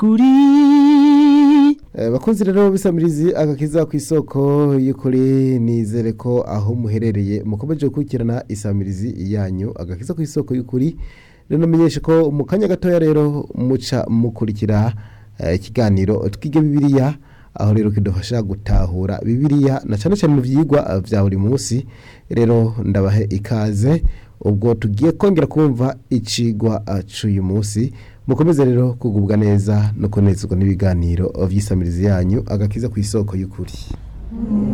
y'ukuri Eh, bakunzi rero bisamirizi agakiza ku isoko y'ukuri nizere ko aho muherereye mukomeje gukurikirana isamirizi yanyu agakiza ku isoko y'ukuri rero menyeshe ko mu kanya gatoya rero muca mukurikira eh, ikiganiro twige bibiliya aho rero kidufasha gutahura bibiliya na cyane cyane mu byigwa bya buri munsi rero ndabahe ikaze ubwo tugiye kongera kumva icigwa eh, c'uyu munsi mukomeze rero kugubwa neza no kunezerwa n'ibiganiro by'isamirizi yanyu agakiza ku isoko y'ukuri